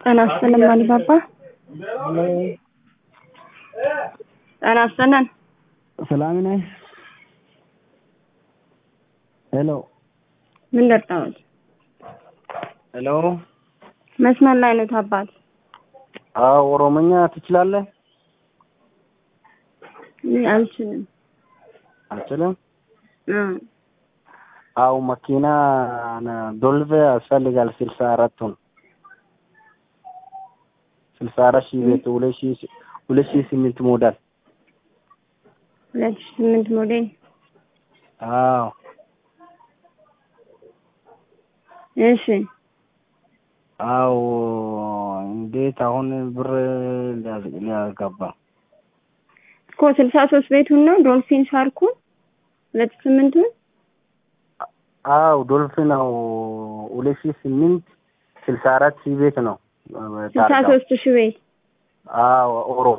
ጤና ይስጥልን አሊባባ። ጤና ይስጥልን። ሰላም ነህ? ሄሎ ምን ደርሰዋል? ሄሎ። መስመር ላይ ነው አባት። አዎ ኦሮሞኛ ትችላለህ? እኔ አልችልም። አልችልም። እ አው መኪና ዶልቭ ያስፈልጋል ስልሳ አራቱን ስልሳ አራት ሺህ ቤት ሁለት ሺህ ሁለት ሺህ ስምንት ሞዴል ሁለት ሺህ ስምንት ሞዴል አዎ እሺ አው እንዴት አሁን ብር ሊያጋባ እኮ ስልሳ ሶስት ቤቱን ነው ዶልፊን ሻርኩ ሁለት ሺህ ስምንቱን አው ዶልፊን ነው ሁለት ሺህ ስምንት ስልሳ አራት ሺህ ቤት ነው ስልሳ ሶስት ሺህ ቤት አዎ ኦሮ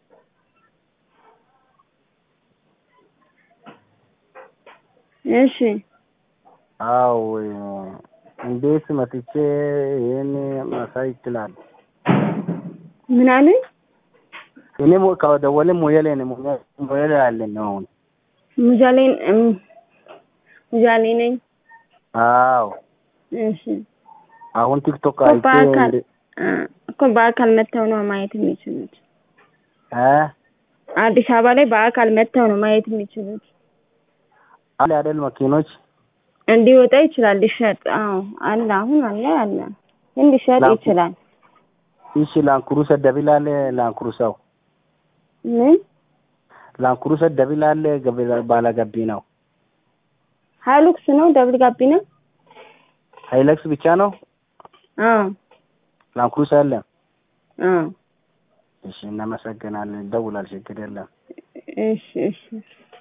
እሺ አው እንዴት መጥቼ ይሄን ማሳይ ይችላል? ምን አሉኝ? እኔ ከደወለ ሞያሌ ነው ሞያሌ አለኝ ነው አሁን ሙጃሌን ሙጃሌ ነኝ። አዎ እሺ አሁን ቲክቶክ እኮ አይቼ በአካል እንደ- እ እኮ በአካል መጥተው ነው ማየት የሚችሉት። እ አዲስ አበባ ላይ በአካል መጥተው ነው ማየት የሚችሉት። አለ አይደል መኪኖች እንዲወጣ ይችላል ሊሸጥ። አዎ አለ፣ አሁን አለ አለ፣ ግን ሊሸጥ ላኩ። ይችላል። እሺ ላንኩሩሰ ደቢላለ ላንኩሩሰው ምን ላንኩሩሰ ደቢላለ ባለገቢ ነው ሀይሉክስ ነው ደብል ጋቢና? ሃይለክስ ብቻ ነው አዎ ላንኩሩሰ አለ አዎ። እሺ እናመሰግናለን ደውላል ችግር የለም እሺ እሺ